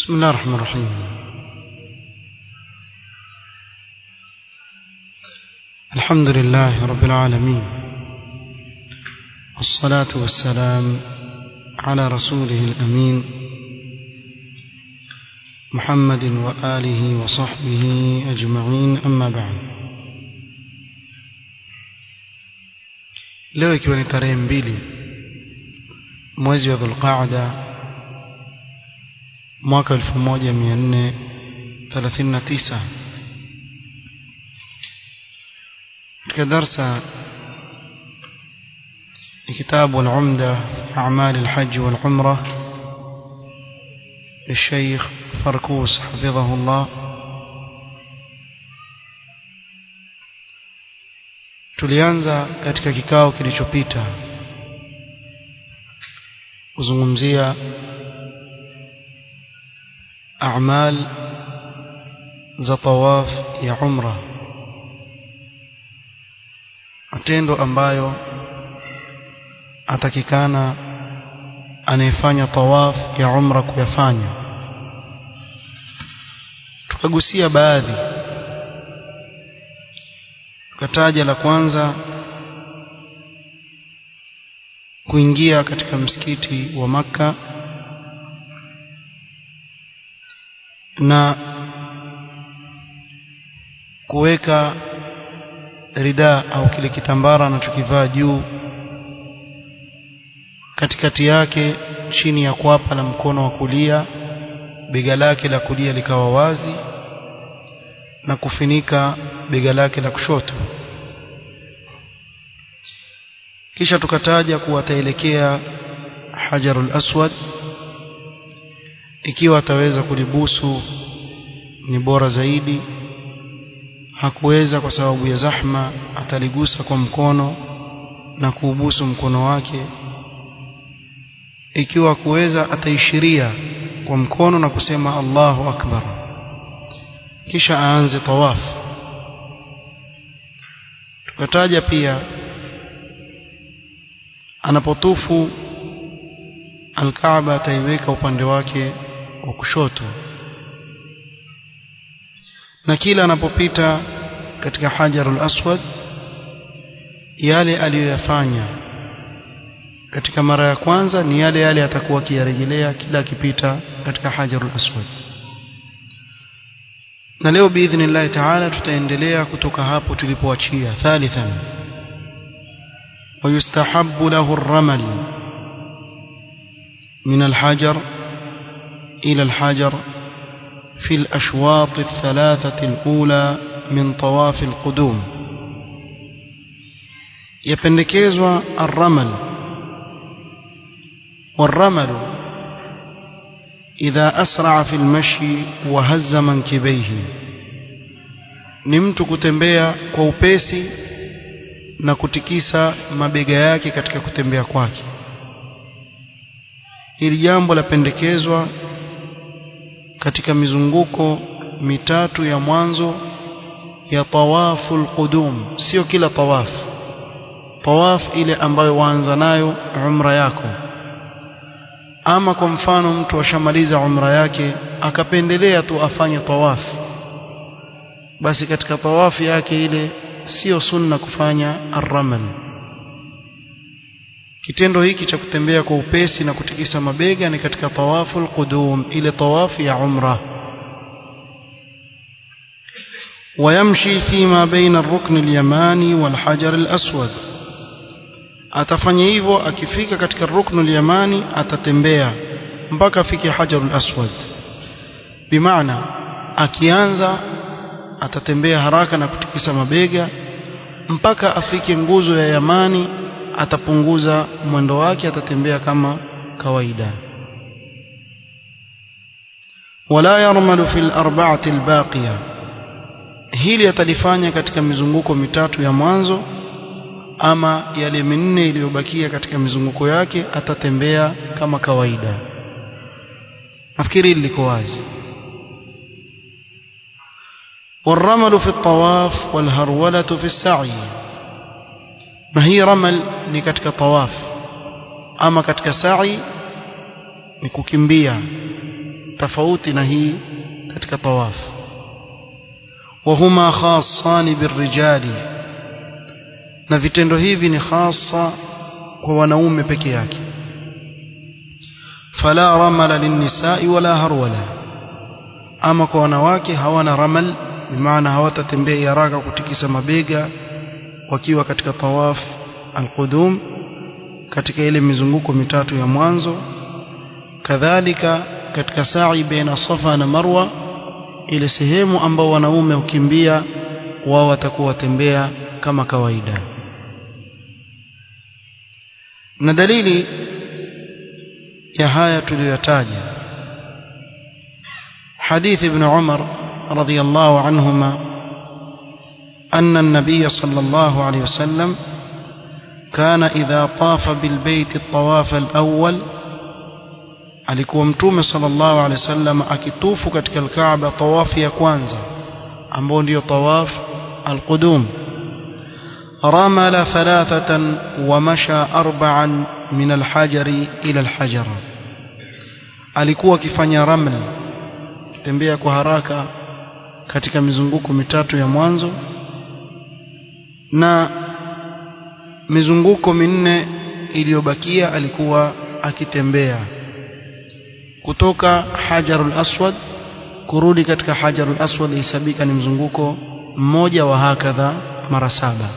بسم الله الرحمن الرحيم الحمد لله رب العالمين والصلاة والسلام على رسوله الأمين محمد وآله وصحبه أجمعين أما بعد leo ikiwa ni tarehe mbili mwezi wa dhulqaada mwaka 1439 katika darsa كتاب العمدة في أعمال الحج والعمرة للشيخ فركوس حفظه الله tulianza katika kikao kilichopita kuzungumzia a'mal za tawaf ya umra matendo ambayo atakikana anayefanya tawaf ya umra kuyafanya tukagusia baadhi tukataja la kwanza kuingia katika msikiti wa maka na kuweka rida au kile kitambara anachokivaa juu katikati yake chini ya kwapa la mkono wa kulia bega lake la kulia likawa wazi na kufinika bega lake la kushoto kisha tukataja kuwa ataelekea hajarul aswad ikiwa ataweza kulibusu ni bora zaidi hakuweza kwa sababu ya zahma ataligusa kwa mkono na kuubusu mkono wake ikiwa kuweza ataishiria kwa mkono na kusema Allahu akbar kisha aanze tawaf tukataja pia anapotufu alkaaba ataiweka upande wake wa kushoto na kila anapopita katika hajarul aswad yale aliyoyafanya katika mara ya kwanza ni yale yale atakuwa akiyarejelea kila akipita katika hajarul aswad na leo biidhnillahi taala tutaendelea kutoka hapo tulipoachia thalithan ويستحب له الرمل من الحجر إلى الحجر في الأشواط الثلاثة الأولى من طواف القدوم يبندكيزوا الرمل والرمل إذا أسرع في المشي وهز منكبيه نمت كتنبيا كوبيسي na kutikisa mabega yake katika kutembea kwake hili jambo lapendekezwa katika mizunguko mitatu ya mwanzo ya tawaful qudum sio kila tawaf tawaf ile ambayo waanza nayo umra yako ama kwa mfano mtu ashamaliza umra yake akapendelea tu afanye tawaf basi katika tawafu yake ile sio sunna kufanya arramal kitendo hiki cha kutembea kwa upesi na kutikisa mabega ni katika tawaful qudum ile tawafu ya umra ويمشي فيما بين الركن اليماني والحجر الأسود atafanya hivyo akifika katika ruknu al-yamani atatembea mpaka afike hajarul aswad bimaana akianza atatembea haraka na kutikisa mabega mpaka afike nguzo ya yamani atapunguza mwendo wake atatembea kama kawaida wala yarmalu fil arba'ati albaqiya hili atalifanya katika mizunguko mitatu ya mwanzo ama yale minne iliyobakia katika mizunguko yake atatembea kama kawaida nafikiri liko wazi والرمل في الطواف والهرولة في السعي ما هي رمل ni katika tawaf ama katika sa'i ni kukimbia tofauti na hii katika tawafu وهما خاصان بالرجال na vitendo hivi ni hasa kwa wanaume peke yake fala ramala linnisai wala harwala ama kwa wanawake hawana ramal bimaana hawatatembea haraka kutikisa mabega wakiwa katika tawaf alqudum katika ile mizunguko mitatu ya mwanzo kadhalika katika sa'i baina safa na marwa ile sehemu ambao wanaume hukimbia wao watakuwa watembea kama kawaida na dalili ya haya tuliyotaja حديث ابن عمر رضي الله عنهما أن النبي صلى الله عليه وسلم كان إذا طاف بالبيت الطواف الأول alikuwa mtume sallallahu alaihi wasallam akitufu katika alkaaba tawafu ya kwanza ambao ndio tawaf alqudum ramala thalathatan wa masha arba'an min alhajari ila alhajara alikuwa akifanya raml akitembea kwa haraka katika mizunguko mitatu ya mwanzo na mizunguko minne iliyobakia alikuwa akitembea kutoka hajarul aswad kurudi katika hajarul aswad ihesabika ni mzunguko mmoja wa hakadha mara saba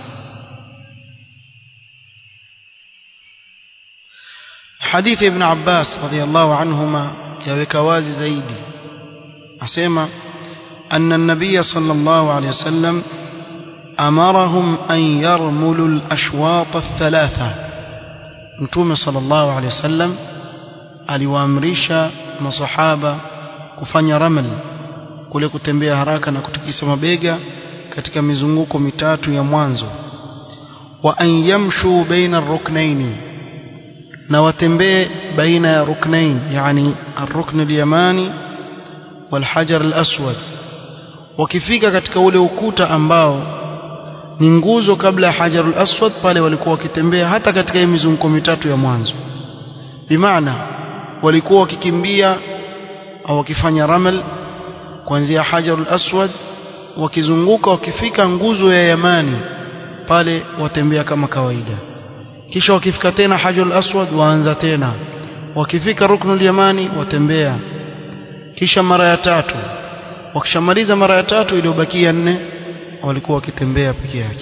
hadithi ibn abbas radiyallahu anhuma yaweka wazi zaidi asema أن النبي صلى الله عليه وسلم أمرهم أن يرملوا الأشواط الثلاثة نتوم صلى الله عليه وسلم aliwaamrisha masahaba kufanya ramal kule kutembea haraka na kutikisa mabega katika mizunguko mitatu ya mwanzo wa an yamshu baina ruknaini na watembee baina ya ruknain yani arrukn alyamani walhajar alaswad wakifika katika ule ukuta ambao ni nguzo kabla ya hajarul aswad pale walikuwa wakitembea hata katika hii mizunguko mitatu ya mwanzo bimaana walikuwa wakikimbia au wakifanya ramal kuanzia hajarul aswad wakizunguka wakifika nguzo ya yamani pale watembea kama kawaida kisha wakifika tena hajarul aswad waanza tena wakifika ruknul yamani watembea kisha mara ya tatu wakishamaliza mara ya tatu iliyobakia nne walikuwa wakitembea peke yake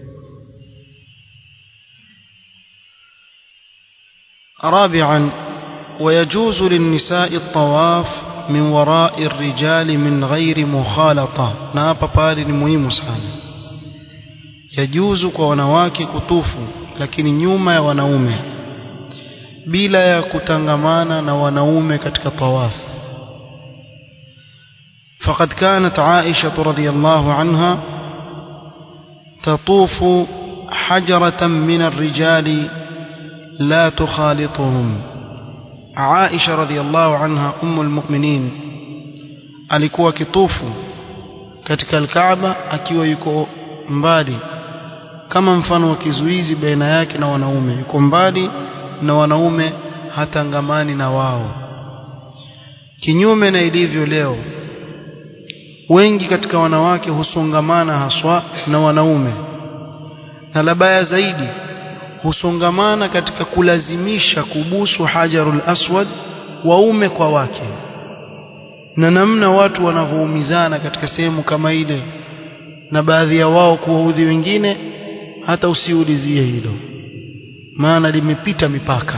رابعا ويجوز للنساء الطواف من وراء الرجال من غير مخالطة na hapa pale ni muhimu sana yajuzu kwa wanawake kutufu lakini nyuma ya wanaume bila ya kutangamana na wanaume katika tawaf فقد كانت عائشة رضي الله عنها تطوف حجرة من الرجال لا تخالطهم عائشة رضي الله عنها أم المؤمنين alikuwa kitufu katika alkaaba akiwa yuko mbali kama mfano wa kizuizi baina yake na wanaume yuko mbali na wanaume hatangamani na wao kinyume na ilivyo leo wengi katika wanawake husongamana haswa na wanaume na labaya zaidi husongamana katika kulazimisha kubusu hajarul aswad waume kwa wake na namna watu wanavyoumizana katika sehemu kama ile na baadhi ya wao kuwaudhi wengine hata usiulizie hilo maana limepita mipaka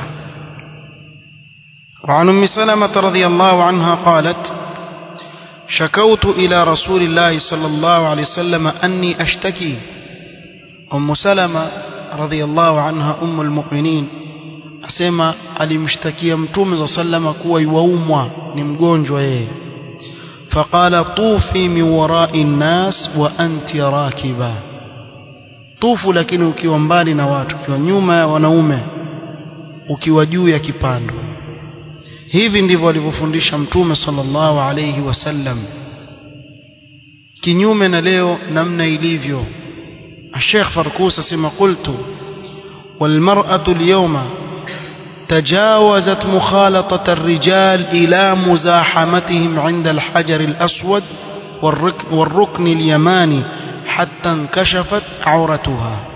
وعن ام سلمة رضي الله عنها قالت شكوت إلى رسول الله صلى الله عليه وسلم أني أشتكي أم سلمة رضي الله عنها أم المؤمنين asema alimshtakia mtume za sallama kuwa yuaumwa ni mgonjwa yeye faqala tufi min warai nnas wa anti rakiba tufu lakini ukiwa mbali na watu ukiwa nyuma ya wanaume ukiwa juu ya kipando hivi ndivyo alivyofundisha mtume sallallahu alayhi wasallam kinyume na leo namna ilivyo الشيخ فركوس اسمه قلت والمرأة اليوم تجاوزت مخالطة الرجال إلى مزاحمتهم عند الحجر الأسود والركن اليماني حتى انكشفت عورتها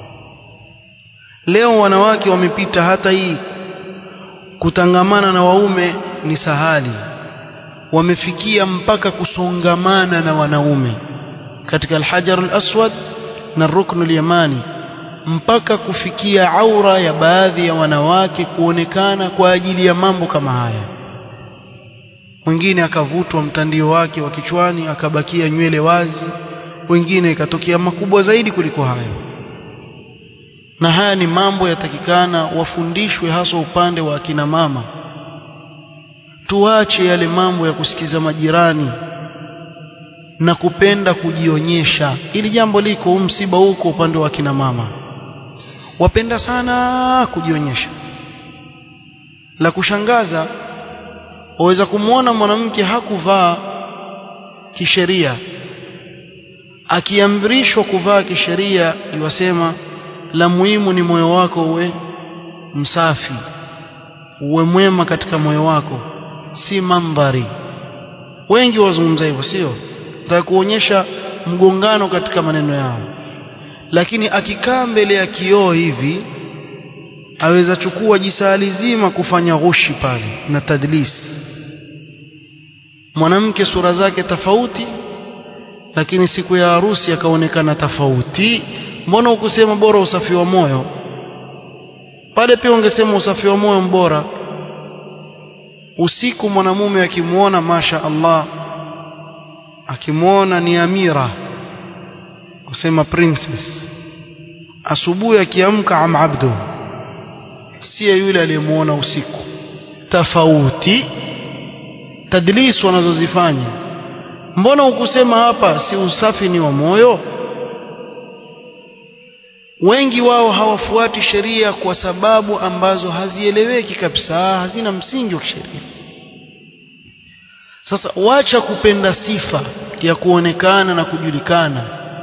leo wanawake wamepita hata hii kutangamana na waume ni sahali wamefikia mpaka kusongamana na wanaume katika alhajar alaswad na ruknu alyamani mpaka kufikia aura ya baadhi ya wanawake kuonekana kwa ajili ya mambo kama haya mwingine akavutwa mtandio wake wa kichwani akabakia nywele wazi wengine ikatokea makubwa zaidi kuliko hayo na haya ni mambo yatakikana wafundishwe hasa upande wa akina mama tuache yale mambo ya kusikiza majirani na kupenda kujionyesha ili jambo liko msiba huko upande wa akina mama wapenda sana kujionyesha la kushangaza waweza kumwona mwanamke hakuvaa kisheria akiamrishwa kuvaa kisheria iwasema la muhimu ni moyo wako uwe msafi uwe mwema katika moyo wako si mandhari wengi wazungumza hivyo sio nataka kuonyesha mgongano katika maneno yao lakini akikaa mbele ya kioo hivi aweza chukua jisali zima kufanya ghushi pale na tadlis mwanamke sura zake tofauti lakini siku ya harusi akaonekana tofauti mbona ukusema bora usafi wa moyo pale pia ungesema usafi wa moyo mbora usiku mwanamume akimwona masha Allah akimwona ni amira usema princess asubuhi akiamka am abdu siye yule aliyemwona usiku tofauti tadlis wanazozifanya mbona ukusema hapa si usafi ni wa moyo wengi wao hawafuati sheria kwa sababu ambazo hazieleweki kabisa hazina msingi wa kisheria sasa wacha kupenda sifa ya kuonekana na kujulikana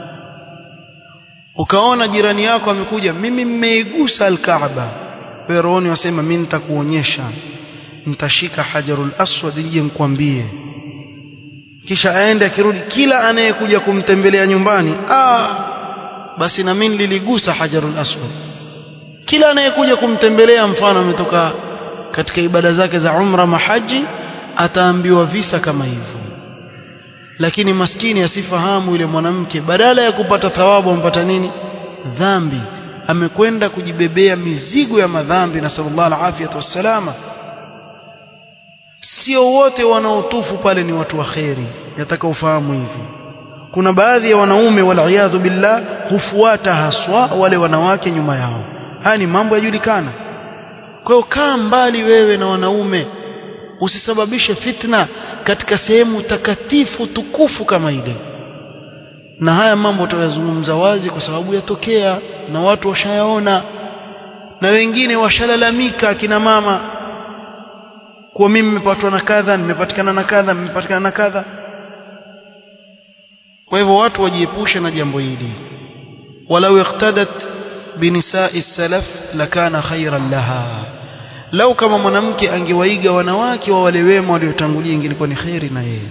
ukaona jirani yako amekuja mimi mmeigusa alkaaba wewe rohoni wasema mimi nitakuonyesha nitashika hajarul aswad nije nikwambie kisha aende akirudi kila anayekuja kumtembelea nyumbani ah basi na mimi niligusa hajarul aswad kila anayekuja kumtembelea mfano ametoka katika ibada zake za umra mahaji ataambiwa visa kama hivyo lakini maskini asifahamu yule mwanamke badala ya kupata thawabu ampata nini dhambi amekwenda kujibebea mizigo ya madhambi na sallallahu alaihi wasallama sio wote wanaotufu pale ni watu wa kheri yataka ufahamu hivi kuna baadhi ya wanaume waliyadhu billah hufuata haswa wale wanawake nyuma yao haya ni mambo yajulikana kwa hiyo kaa mbali wewe na wanaume usisababishe fitna katika sehemu takatifu tukufu kama ile na haya mambo tutayazungumza wazi kwa sababu yatokea na watu washayaona na wengine washalalamika akina mama kuwa mimi nimepatwa na kadha nimepatikana na kadha nimepatikana na kadha kwa hivyo watu wajiepushe na jambo hili walau iqtadat binisai salaf lakana khairan laha lau kama mwanamke angewaiga wanawake wa wale wema waliotangulia ingelikuwa ni khairi na yeye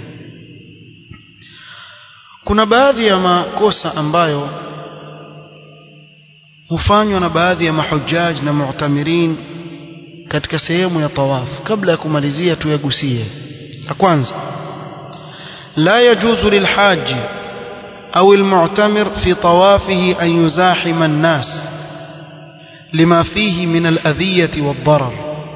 kuna baadhi ya makosa ambayo hufanywa na baadhi ya mahujaj na mu'tamirin katika sehemu ya tawaf kabla ya kumalizia tuyagusie la kwanza la yajuzu lilhaji au almu'tamir fi tawafihi an yuzahima an-nas lima fihi min al-adhiyati wad-darar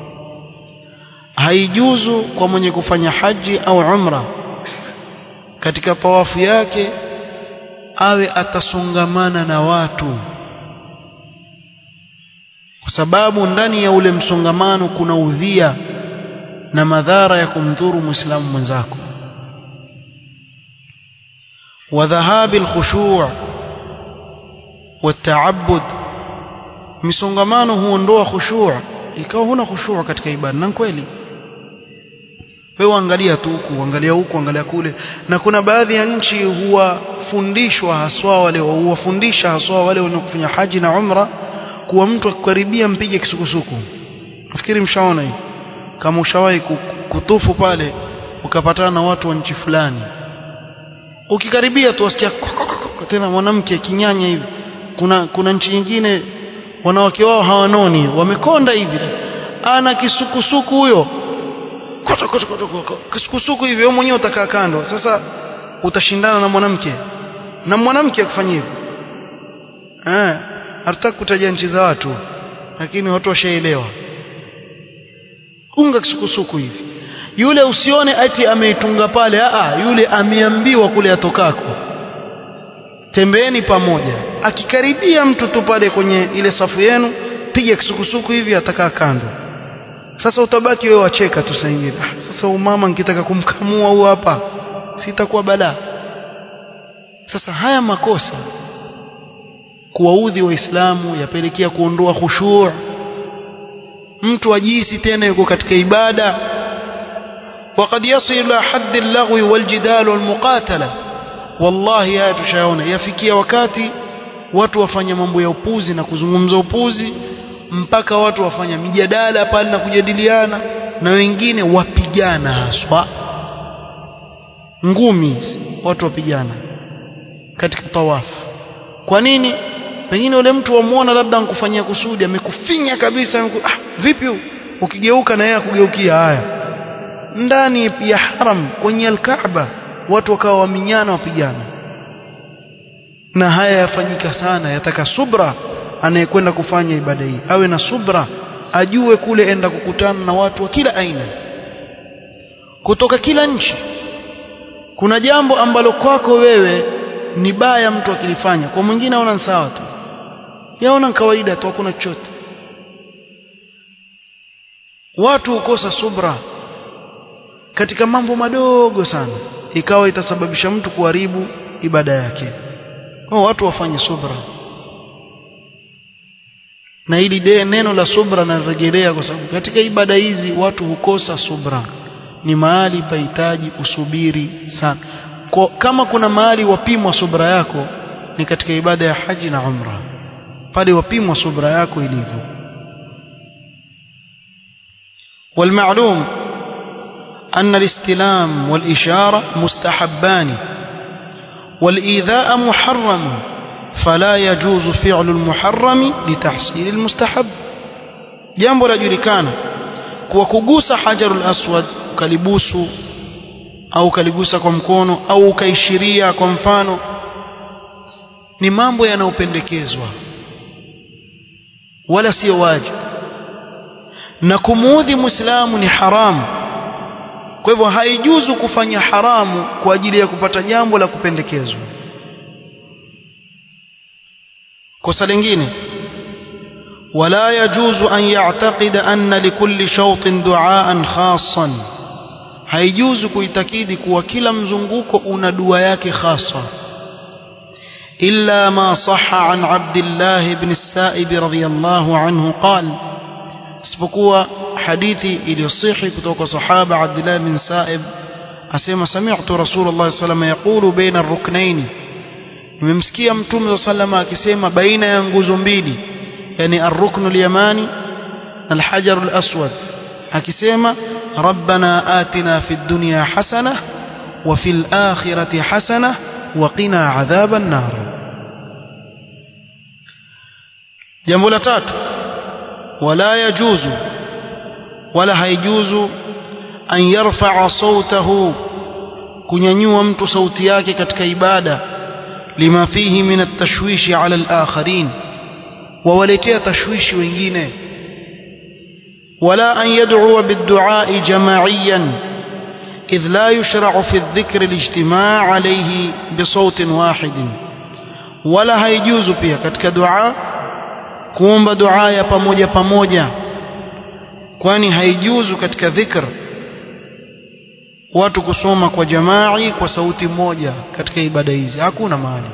haijuzu kwa mwenye kufanya haji au umra katika tawafu yake awe atasongamana na watu kwa sababu ndani ya ule msongamano kuna udhia na madhara ya kumdhuru muislamu mwenzako وذهاب الخشوع والتعبد misongamano huondoa khushu' ikawa huna khushu' katika ibada na kweli wewe angalia tu huku angalia huku angalia kule na kuna baadhi ya nchi huwafundishwa haswa wale huwafundisha haswa wale wanaofanya haji na umra kuwa mtu akikaribia mpige kisukusuku nafikiri mshaona hii kama ushawahi kutufu pale ukapatana na watu wa nchi fulani ukikaribia tu wasikia tena mwanamke kinyanya hivi kuna kuna nchi nyingine wanawake wao hawanoni wamekonda hivi ana kisukusuku huyo koto koto koto kisukusuku hivi wewe mwenyewe utakaa kando sasa utashindana na mwanamke na mwanamke akufanyia hivyo eh hatutaki kutaja nchi za watu lakini watu washaelewa unga kisukusuku hivi yule usione ati ameitunga pale a yule ameambiwa kule atokako tembeeni pamoja akikaribia mtu tu pale kwenye ile safu yenu piga kisukusuku hivi atakaa kando sasa utabaki wewe wacheka tu saa ingine ah, sasa umama nikitaka kumkamua huu hapa sitakuwa balaa sasa haya makosa kuwaudhi waislamu yapelekea kuondoa khushuu mtu ajisi tena yuko katika ibada وقد يصل إلى حد اللغو والجدال والمقاتلة والله haya tushaona yafikia wakati watu wafanya mambo ya upuzi na kuzungumza upuzi mpaka watu wafanya mijadala pale na kujadiliana na wengine wapigana haswa ngumi watu wapigana katika tawafu kwa nini pengine yule mtu wamuona labda ankufanyia kusudi amekufinya kabisa amku, ah, vipi ukigeuka na yeye akugeukia haya ndani ya haram kwenye alkaaba watu wakawa waminyana wapigana na haya yafanyika sana yataka subra anayekwenda kufanya ibada hii awe na subra ajue kule enda kukutana na watu wa kila aina kutoka kila nchi kuna jambo ambalo kwako wewe ni baya mtu akilifanya kwa mwingine aona sawa tu yaona kawaida tu hakuna chochote watu hukosa subra katika mambo madogo sana ikawa itasababisha mtu kuharibu ibada yake kwa watu wafanye subra na hili de neno la subra narejelea kwa sababu katika ibada hizi watu hukosa subra ni mahali pahitaji usubiri sana kwa, kama kuna mahali wapimwa subra yako ni katika ibada ya haji na umra pale wapimwa subra yako ilivyo والمعلوم أن الاستلام والإشارة مستحبان والإيذاء محرم فلا يجوز فعل المحرم لتحصيل المستحب jambo lajulikana kuwa kugusa hajarul aswad ukalibusu au ukaligusa kwa mkono au ukaishiria kwa mfano ni mambo yanayopendekezwa wala sio wajibu na kumuudhi muislamu ni haramu kwa hivyo haijuzu kufanya haramu kwa ajili ya kupata jambo la kupendekezwa kosa lingine ولا يجوز أن يعتقد أن لكل شوط دعاء خاصا haijuzu kuitakidi kuwa kila mzunguko una dua yake khasa إلا ما صح عن عبد الله بن السائب رضي الله عنه قال isipokuwa hadithi iliyosihi kutoka sahaba Abdullah bin Sa'ib asema sami'tu Rasulullah sallallahu alayhi yaqulu baina ar-ruknayn nimemsikia mtume sallallahu akisema baina ya nguzo mbili yani ar-ruknu al-yamani na al-hajar al-aswad akisema rabbana atina fid dunya hasana wa fil akhirati hasana wa qina adhaban nar jambo la tatu ولا يجوز ولا هيجوز أن يرفع صوته kunyanyua mtu sauti yake katika ibada lima fihi min at-tashwishi ala al-akharin wawaletea tashwishi wengine wala an yad'u bid-du'a jamaa'iyan idh la yushra'u fi adh-dhikr al-ijtima' alayhi bi sawtin wahid wala haijuzu pia katika dua kuomba dua ya pamoja pamoja kwani haijuzu katika dhikr watu kusoma kwa jamai kwa sauti moja katika ibada hizi hakuna mahali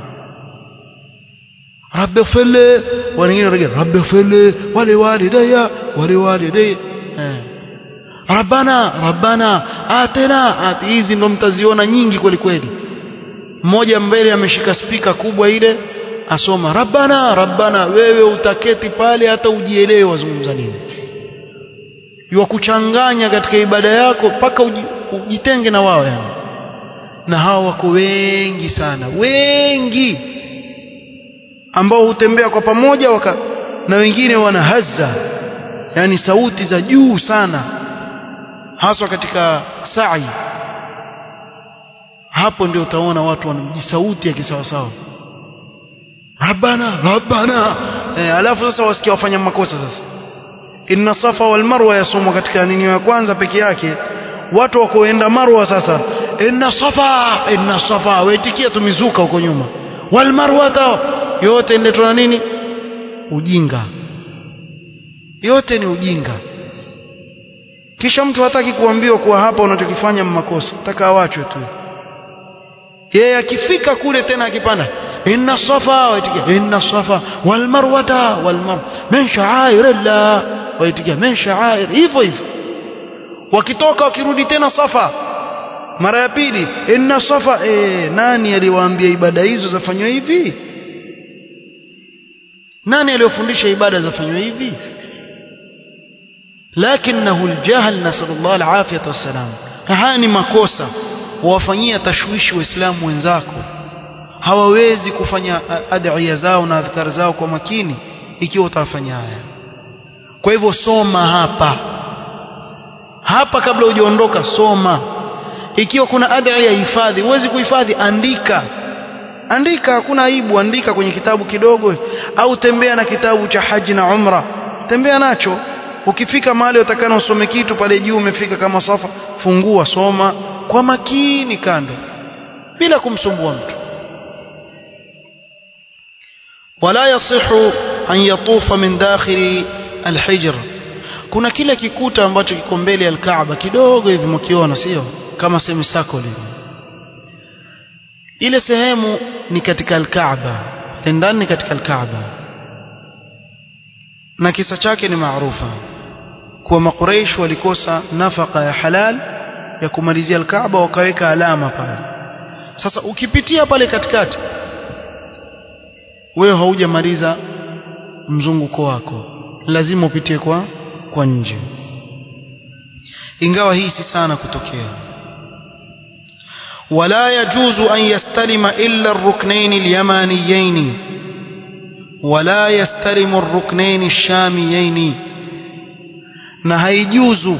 rabbi fili wengine wanagia rabbi fili wali walidaya wali walidaya eh. rabbana rabbana atina ati hizi ndo mtaziona nyingi kweli kweli mmoja mbele ameshika spika kubwa ile asoma rabbana rabbana wewe utaketi pale hata ujielewe wazungumza nini wa kuchanganya katika ibada yako mpaka ujitenge na wao yani na hawa wako wengi sana wengi ambao hutembea kwa pamoja waka, na wengine wana hazza yani sauti za juu sana haswa katika sa'i hapo ndio utaona watu wanajisauti ya kisawasawa rabbana rabbana eh, alafu sasa wasikia wafanya makosa sasa inna safa wal marwa yasomwa katika nini ya kwanza peke yake watu wakoenda marwa sasa inna safa inna safa waitikia tumizuka huko nyuma wal marwata yote ndio na nini ujinga yote ni ujinga kisha mtu hataki kuambiwa kuwa hapa unachokifanya makosa taka awachwe tu yeye akifika kule tena akipanda inna safa waitikia inna safa wal marwata wal mar min sha'airillah waitikia min sha'air hivyo hivyo wakitoka wakirudi tena safa mara ya pili inna safa eh nani aliwaambia ibada hizo zafanywa hivi nani aliyofundisha ibada zafanywa hivi lakinahu aljahl nasallallahu alafiyata wassalam haya ni makosa wawafanyia tashwishi waislamu wenzako hawawezi kufanya adhiya zao na adhkar zao kwa makini ikiwa utafanya haya kwa hivyo soma hapa hapa kabla hujaondoka soma ikiwa kuna adhiya hifadhi huwezi kuhifadhi andika andika hakuna aibu andika kwenye kitabu kidogo au tembea na kitabu cha haji na umra tembea nacho ukifika mahali utakana usome kitu pale juu umefika kama safa fungua soma kwa makini kando bila kumsumbua mtu wala yasihu an yatufa min dakhili alhijr kuna kile kikuta ambacho kiko mbele ya alkaaba kidogo hivi mkiona sio kama semi sakoli ile sehemu ni katika alkaaba ndani katika alkaaba na kisa chake ni maarufa kuwa makuraish walikosa nafaka ya halal ya kumalizia alkaaba wakaweka alama pale sasa ukipitia pale katikati wewe haujamaliza mzunguko wako lazima upitie kwa kwa nje ingawa hii si sana kutokea ولا يجوز أن يستلم إلا الركنين اليمانيين ولا يستلم الركنين الشاميين na haijuzu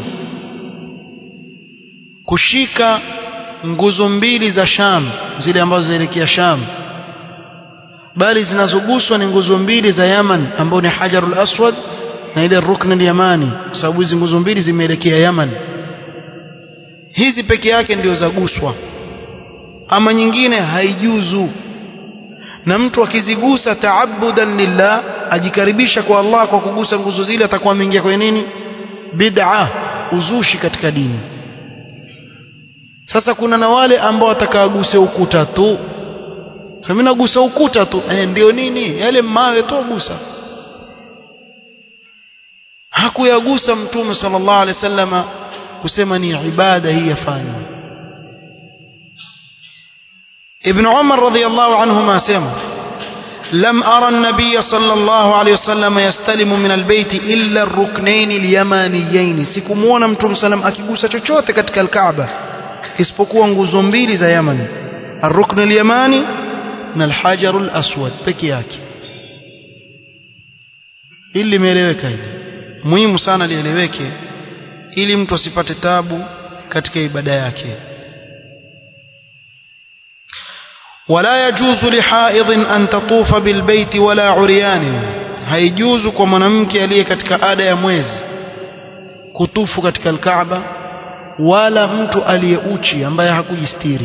kushika nguzo mbili za Sham zile ambazo zinaelekea Sham bali zinazoguswa ni nguzo mbili za Yaman ambao ni Hajarul Aswad na ile Rukn al-Yamani kwa sababu hizi nguzo mbili zimeelekea Yaman hizi peke yake ndio zaguswa ama nyingine haijuzu na mtu akizigusa taabudan lillah ajikaribisha kwa Allah kwa kugusa nguzo zile atakuwa ameingia kwenye nini bid'a uzushi katika dini sasa kuna na wale ambao watakaaguse ukuta tu sasa mimi nagusa ukuta tu eh, ndio nini yale mawe tu gusa hakuyagusa mtume sallallahu alaihi wasallama kusema ni ibada hii yafanywa ابن عمر رضي الله عنهما سمع لم أرى النبي صلى الله عليه وسلم يستلم من البيت إلا الركنين اليمانيين سكمونا متوم سلام akigusa chochote katika الكعبة isipokuwa nguzo mbili za Yaman الركن اليماني na الحجر الأسود peke yake ili limeeleweka hili muhimu sana lieleweke ili mtu asipate tabu katika ibada yake ولا يجوز لحائض أن تطوف بالبيت ولا عريان haijuzu kwa mwanamke aliye katika ada ya mwezi kutufu katika alkaaba wala mtu aliyeuchi ambaye hakujistiri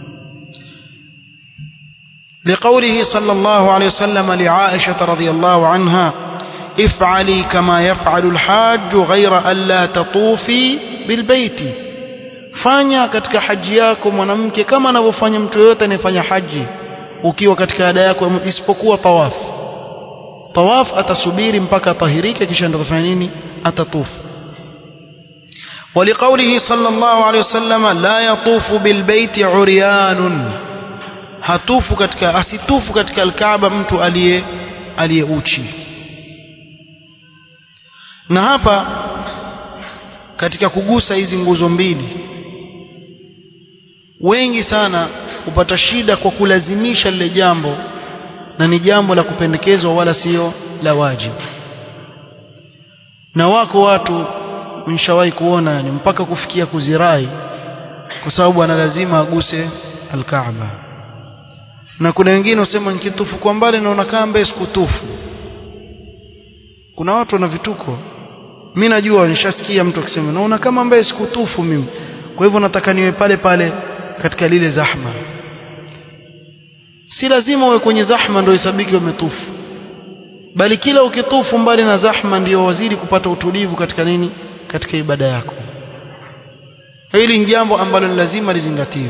لقوله صلى الله عليه وسلم لعائشة رضي الله عنها افعلي كما يفعل الحاج غير ألا تطوفي بالبيت fanya katika haji yako mwanamke kama anavyofanya mtu yoyote anayefanya haji ukiwa katika ada yako isipokuwa tawaf tawaf atasubiri mpaka atahirike kisha ndo atafanya nini atatufu ولقوله صلى الله عليه وسلم لا يطوف بالبيت عريان hatufu katika asitufu katika alkaaba mtu aliye aliyeuchi na hapa katika kugusa hizi nguzo mbili wengi sana hupata shida kwa kulazimisha lile jambo na ni jambo la kupendekezwa wala sio la wajibu na wako watu nishawahi kuona ni mpaka kufikia kuzirai kwa sababu ana lazima aguse alkaaba na kuna wengine usema nikitufu kwa mbali naona kamba sikutufu kuna watu wana vituko mimi najua nishasikia mtu akisema naona kama ambaye sikutufu mimi kwa hivyo nataka niwe pale pale katika lile zahma si lazima uwe kwenye zahma ndio isabiki umetufu bali kila ukitufu mbali na zahma ndio wazidi kupata utulivu katika nini katika ibada yako hili ni jambo ambalo ni lazima lizingatiwe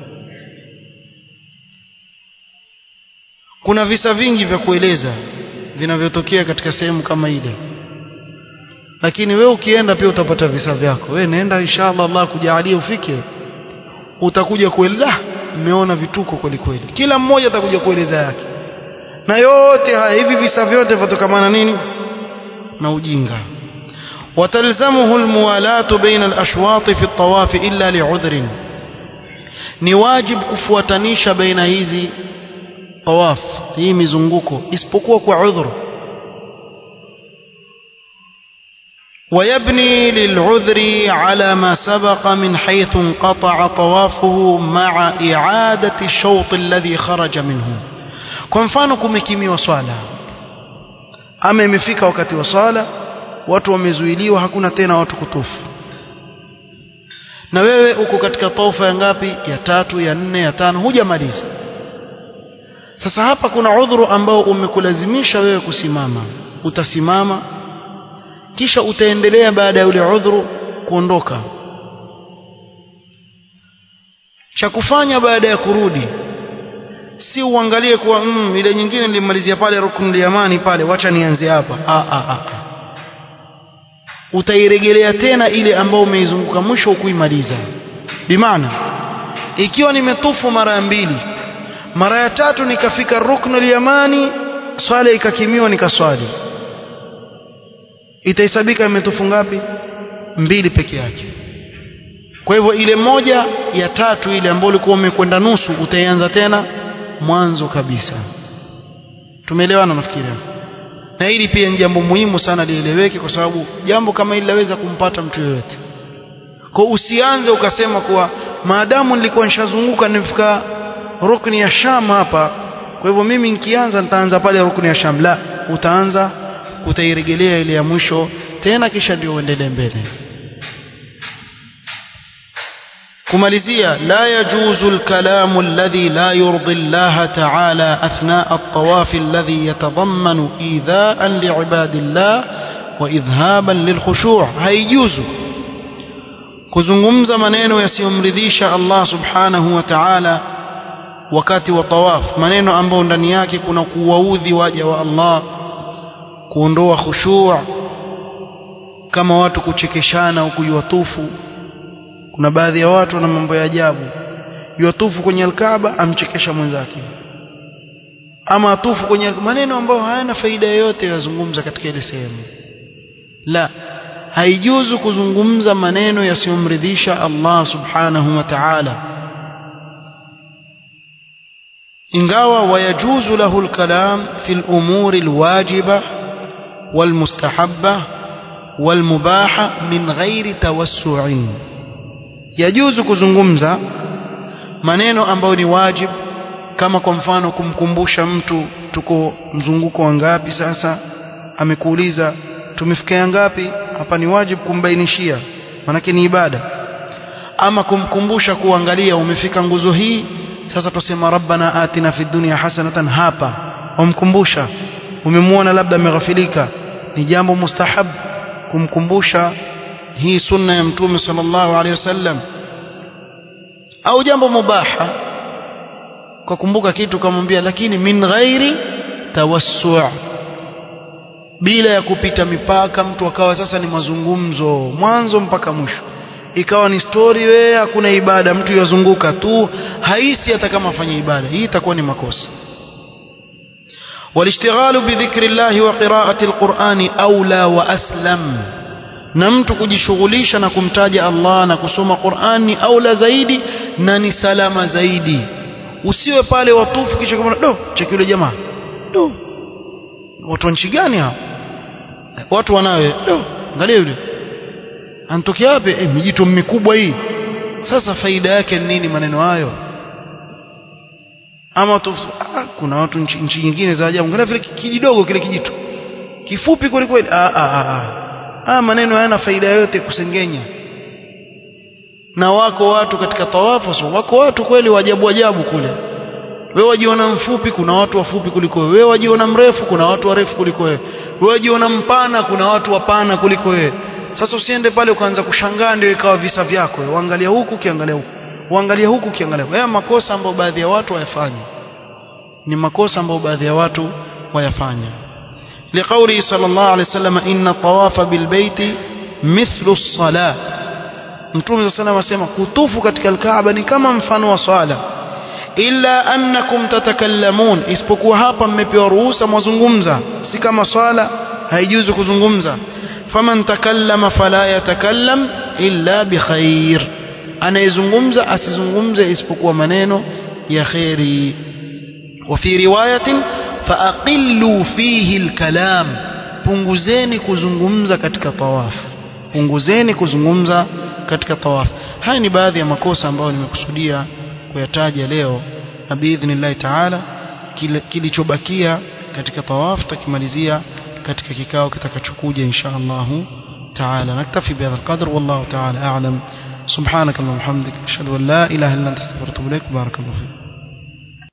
kuna visa vingi vya kueleza vinavyotokea katika sehemu kama ile lakini we ukienda pia utapata visa vyako we nenda inshallah Allah kujalia ufike utakuja kueleza umeona vituko kweli kweli kila mmoja atakuja kueleza yake na yote haya hivi visa vyote vitokamana nini na ujinga وتلزمه الموالاة بين الأشواط في الطواف إلا لعذر ni wajib kufuatanisha baina hizi tawaf hii mizunguko isipokuwa kwa udhuru ويبني للعذر على ما سبق من حيث انقطع طوافه مع إعادة الشوط الذي خرج منه kwa mfano kumekimiwa swala ama imefika wakati wa swala watu wamezuiliwa hakuna tena watu kutufu na wewe uko katika taufa ya ngapi ya tatu ya nne ya tano hujamaliza sasa hapa kuna udhuru ambao umekulazimisha wewe kusimama utasimama kisha utaendelea baada ya ule udhuru kuondoka cha kufanya baada ya kurudi si uangalie kuwa mm, ile nyingine nilimalizia pale ruknul yamani pale wacha nianze hapa ah, ah, ah. utairejelea tena ile ambayo umeizunguka mwisho ukuimaliza bimaana ikiwa nimetufu mara ya mbili mara ya tatu nikafika ruknul yamani swala ikakimiwa nikaswali itahesabika imetufu ngapi mbili peke yake kwa hivyo ile moja ya tatu ile ambayo ulikuwa umekwenda nusu utaianza tena mwanzo kabisa tumeelewana nafikiri na hili pia ni jambo muhimu sana lieleweke kwa sababu jambo kama hili laweza kumpata mtu yoyote kwa usianze ukasema kuwa maadamu nilikuwa nishazunguka nimefika rukni ya Sham hapa kwa hivyo mimi nikianza nitaanza pale rukni ya Sham la utaanza utairejelea ile ya mwisho tena kisha ndio uendelee mbele kumalizia la yajuzu alkalamu alladhi la yurdi Allah ta'ala athna at-tawaf alladhi yatadammanu idha'an li'ibadillah wa idhhaban lilkhushu' haijuzu kuzungumza maneno yasiyomridhisha Allah subhanahu wa ta'ala wakati wa tawaf maneno ambayo ndani yake kuna kuwaudhi waja wa Allah kuondoa khushu' kama watu kuchekeshana au kujiwatufu kuna baadhi ya watu wana mambo ya ajabu yuatufu kwenye alkaaba amchekesha mwenzake ama atufu kwenye maneno ambayo hayana faida yoyote yazungumza katika ile sehemu la haijuzu kuzungumza maneno yasiyomridhisha Allah subhanahu wa ta'ala ingawa wayajuzu lahu alkalam fi al-umur al-wajiba wal-mustahabba wal-mubaha min ghairi tawassu'in yajuzu kuzungumza maneno ambayo ni wajib kama kwa mfano kumkumbusha mtu tuko mzunguko wa ngapi sasa amekuuliza tumefikia ngapi hapa ni wajib kumbainishia manake ni ibada ama kumkumbusha kuangalia umefika nguzo hii sasa tusema rabbana atina fid dunya hasanatan hapa wamkumbusha umemwona labda ameghafilika ni jambo mustahab kumkumbusha hii sunna ya mtume sallallahu alaihi wasallam au jambo mubaha kwa kumbuka kitu kamwambia lakini min ghairi tawassu' bila ya kupita mipaka mtu akawa sasa ni mazungumzo mwanzo mpaka mwisho ikawa ni story wewe hakuna ibada mtu yazunguka tu haisi hata kama afanye ibada hii itakuwa ni makosa والاشتغال بذكر الله وقراءة القرآن أولى وأسلم na mtu kujishughulisha na kumtaja Allah na kusoma Qur'an ni aula zaidi na ni salama zaidi usiwe pale watufu kisha kama do cheki yule jamaa do watu wa nchi gani hao watu wanawe do angalia yule anatokea wapi eh mijito mikubwa hii sasa faida yake ni nini maneno hayo ama tu ah, kuna watu nchi, nchi nyingine za ajabu angalia vile kijidogo kile kijitu kifupi kweli kweli ah, ah, ah, ah. ah maneno hayana faida yote kusengenya na wako watu katika tawafu so, wako watu kweli wajabu ajabu kule wewe wajiona mfupi kuna watu wafupi kuliko wewe wewe wajiona mrefu kuna watu warefu kuliko wewe wewe wajiona mpana kuna watu wapana kuliko wewe sasa usiende pale ukaanza kushangaa ndio ikawa visa vyako uangalia huku ukiangalia huku uangalia huku ukiangalia haya makosa ambayo baadhi ya watu wayafanya ni makosa ambayo baadhi ya watu wayafanya لقوله صلى الله عليه وسلم إن الطواف بالبيت مثل الصلاة Mtume صلى الله عليه وسلم kutufu katika Kaaba ni kama mfano wa swala illa annakum tatakallamun isipokuwa hapa mmepewa ruhusa mwazungumza si kama swala haijuzu kuzungumza faman takallama fala yatakallam illa bikhair anayezungumza asizungumze isipokuwa maneno ya khairi وفي رواية فأقلوا فيه الكلام punguzeni kuzungumza katika tawaf punguzeni kuzungumza katika tawaf haya ni baadhi ya makosa ambayo nimekusudia kuyataja leo na biidhnillahi taala kilichobakia katika tawaf tutakimalizia katika kikao kitakachokuja insha Allahu taala naktafi bihadha alqadr wallahu taala a'lam subhanak allahumma hamdik ashhadu an la ilaha illa anta astaghfiruka wa atubu ilaik barakallahu fik